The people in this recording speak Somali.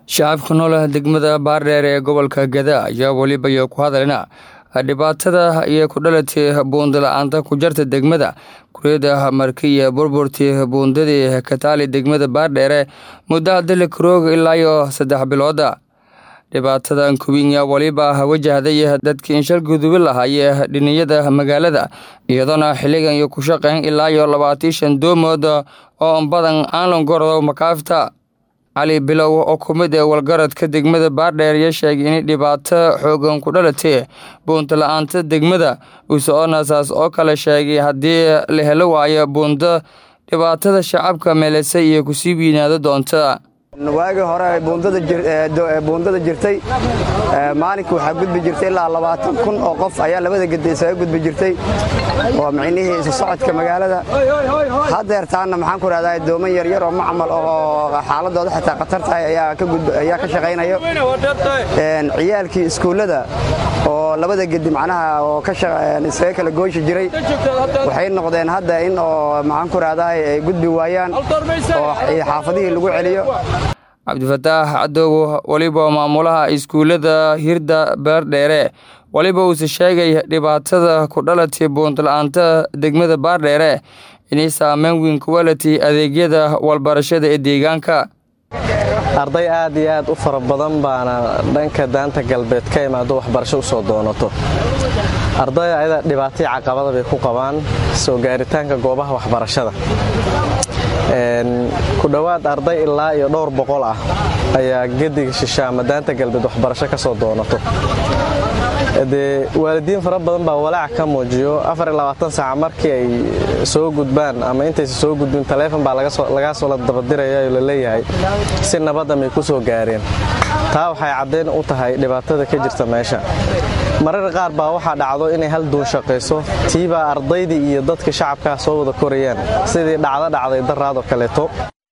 shacabka nool degmada baardheer ee gobolka gada ayaa weliba iyo ku hadalina dhibaatada iyo ku dhalatay buundala-aanta ku jarta degmada kuryada markiya burburtii buundadii kataali degmada baardheere muddaha dili karoog ilaa iyo saddex bilooda dhibaatadan kuwinya weliba wajahday dadkii inshal gudubi lahaayee dhiniyada magaalada iyadoona xilligan iyo ku shaqeyn ilaa iyo labaatan shan doomood oo badan aan langordo makaafta cali bilow oo ku mid ee walgaradka degmada baardheer iyo sheegay in dhibaato xoogan ku dhalatay buunta la-aanta degmada usoconasaas oo kale sheegay haddii la helo waayo buundo dhibaatada shacabka meelisay iyo kusii wiinaado doonta waagii hore buundada jirtay maalinka waxaa gudbi jirtay ilaa labaatan kun oo qof ayaa labada geda isaga gudbi jirtay oo micnihii isu socodka magaalada hadeertaanna maxaan ku rahdaa dooman yaryar oo macmal oo xaaladooda xitaa khatar tahay ayaa ka shaqaynayo ciyaalkii iskuullada oo labada gedi macnaha oo isaga kala gooyshi jiray waxay noqdeen hadda in oo maxaan ku rahdaa ay gudbi waayaan oo xaafadihii lagu celiyo cabdifataax cadow weliba maamulaha iskuullada hirda baardheere weliba uuse sheegay dhibaatada ku dhalatay buuntala-aanta degmada baardheere inay saameyn weyn ku walatay adeegyada walbarashada ee deegaanka arday aad iyo aad u fara badan baana dhanka daanta galbeed ka imaado waxbarasho u soo doonato ardayda ayada dhibaatay caqabada bay ku qabaan soo gaaritaanka goobaha waxbarashada ku dhowaad arday ilaa iyo dhowr boqol ah ayaa gediga shisha ama daanta galbeed waxbarasho ka soo doonato dee waalidiin fara badan baa walaac ka muujiyo saaca markii ay soo gudbaan ama intaysa soo gudbin taleefon baa lagaa soo la dabadiraya oo laleeyahay si nabadda may ku soo gaareen taa waxay caddayn u tahay dhibaatada ka jirta meesha marar qaar baa waxaa dhacdo inay hal duun shaqayso tiibaa ardaydii iyo dadka shacabkaa soo wada korayaan sidii dhacdo dhacday daraadoo kaleeto